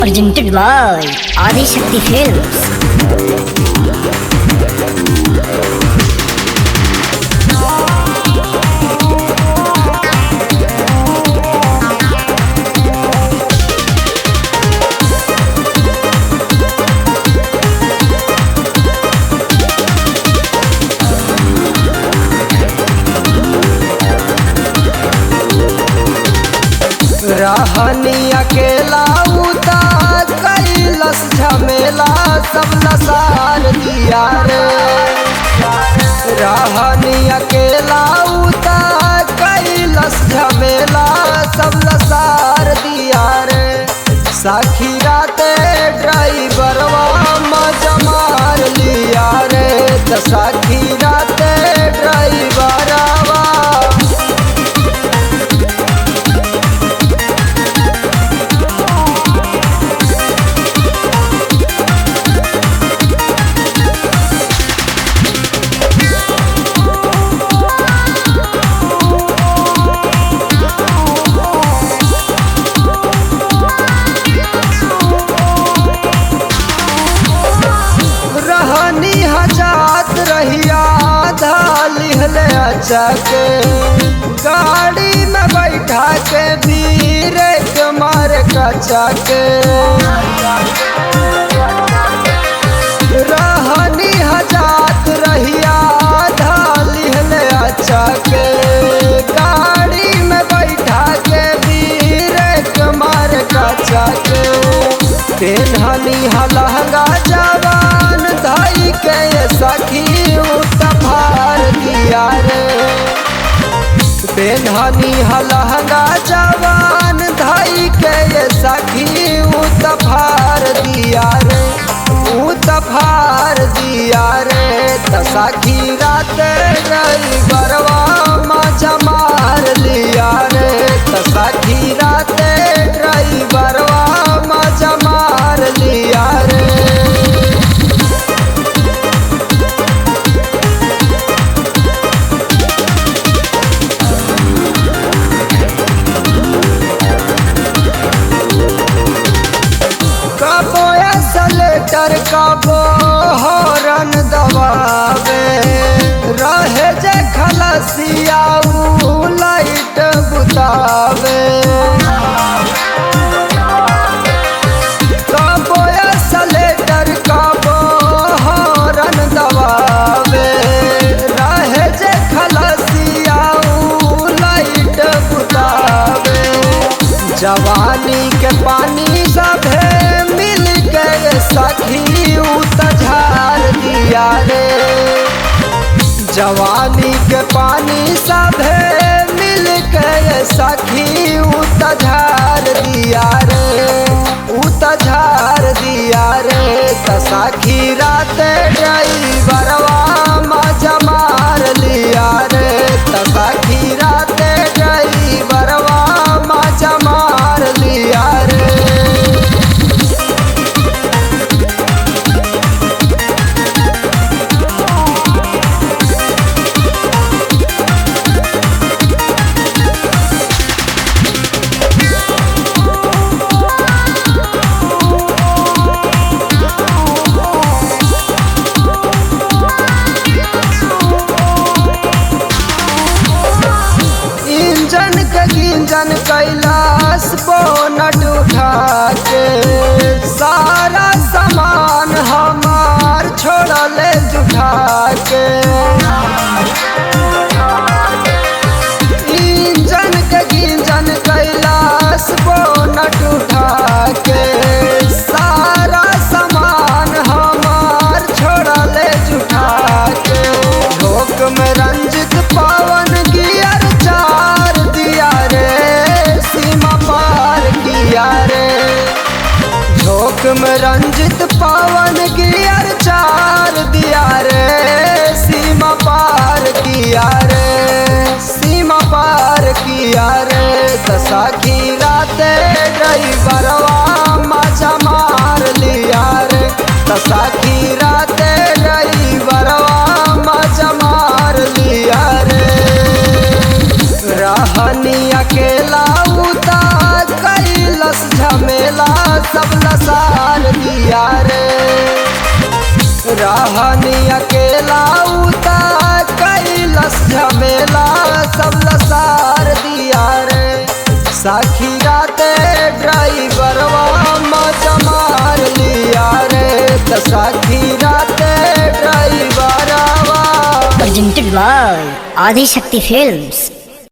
presented by Adi Shakti Films. रहनी अकेला उतार कैलस झमेला सब लसार दिया रे रहनी अकेला उतार कैलस झमेला सब लसार दिया रे साखी राते ड्राइवरवा मजा मार लिया रे त साखी राते ड्राइवरवा रहनी हजात रहिया लिहले अचके गाड़ी में बैठा के धीरे के मार कचा के रहनी हजात रहिया लिहले अचके गाड़ी में बैठा के धीरे के मार कचा के पेन्हनी हलहंगा जवान धाई के ये सखी उतफार दिया रे पेन्हनी हलहंगा जवान धाई के ये सखी उतफार दिया रे उतफार दिया रे त सखी रात गई बरवा मजा मार लिया रे त सखी रात ड्राइवरवा मजा मार लिया रे कबो सलेटर कबो हॉर्न दबावे रहे जे खलसिया ऊ लाइट बुतावे कबो सलेटर कबो हॉर्न दबावे रहे जे खलसिया ऊ लाइट बुतावे जवानी के पानी सभे मिल के सखी उतझार दिया रे जवानी के पानी सभे मिल के सखी उतझार दिया रे उतझार दिया रे त सखी रात ड्राइवरवा मजा मार लिया रे त सखी रात ड्राइवरवा मजा मार लिया रे इंजन के गिंजन कैलाश बोनट उठा के सारा सामान हमार छोड़ले जुठा के इंजन के गिंजन कैलाश बोनट उठा के सारा सामान हमार छोड़ले जुठा के लोक में रंजित पावन गियर चार दिया रे सीमा पार किया रे झोंक में रंजित पावन गियर चार दिया रे सीमा पार किया रे सीमा पार किया रे दशा की राते ड्राइवरवा मजा मार लिया रे दशा की राते ड्राइवरवा मजा मार लिया रे रहनी अकेला उतार कैलस झमेला सब लस लसार दिया रे रहनी अकेला उता कैलस झमेला सब लसार दिया रे साखी राते ड्राइवरवा मजा मार लिया रे त साखी राते ड्राइवरवा presented by Adi Shakti Films.